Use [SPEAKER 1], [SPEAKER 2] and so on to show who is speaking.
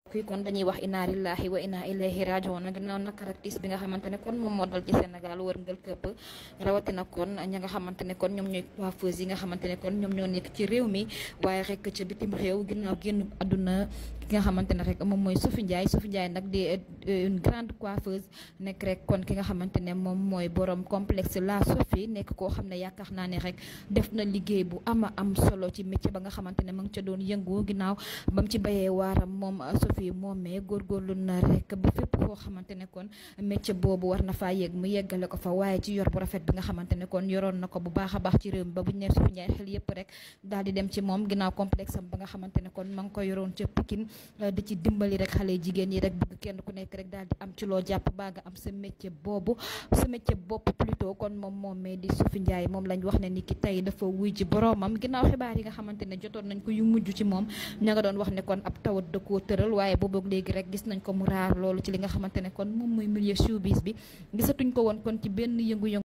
[SPEAKER 1] fii kon dañuy wax inna lillahi wa inna ilayhi rajiun ginnaaw naka rek tiis bi nga xamante ne kon moom moo dal ci Sénégal wërngal këpp rawatina kon ña nga xamante ne kon ñoom ñooy coiffeuse yi nga xamante ne kon ñoom ñoo nekk ci réew mi waaye rek ca bitim réew ginnaaw génn àdduna ki nga xamante ne rek moom mooy Sophie Ndiaye Sophie Ndiaye nag di une grande coiffeuse nekk rek kon ki nga xamante ne moom mooy borom complexe la Sophie nekk koo xam ne yaakaar naa ne rek def na liggéey bu ama am solo ci métier ba nga xamante ne ma ngi ca doon yëngu ginnaaw bam ci bayee waaram moom Sophie moomee góorgóorlu na rek ba fépp foo xamante ne kon métier boobu war na faa yegg mu yeggale ko fa waaye ci yor bu rafet bi nga xamante ne kon yoroon na ko bu baax a baax ci réew mi ba bu ñu nee Sophie Ndiaye xel yëpp rek daal di dem ci moom ginnaaw complexe am ba nga xamante ne kon ma ngi ko yoroon ca Pikine di ci dimbali rek xale jigéen yi rek bëgg kenn ku nekk rek daal di am ci loo jàpp baa nga am sa métier boobu sa métier bopp plutôt kon moom moomee di Sophie Ndiaye moom lañ wax ne ni ki tey dafa wuy ji boroomam ginnaaw xibaar yi nga xamante ne jotoon nañ ko yu mujj ci moom ña nga doon wax ne kon ab tawat da koo tëral waaye boobu léegi rek gis nañ ko mu raar loolu ci li nga xamante ne kon moom mooy milieu showbiz bi gisatuñ ko woon kon ci benn yëngu-yëngu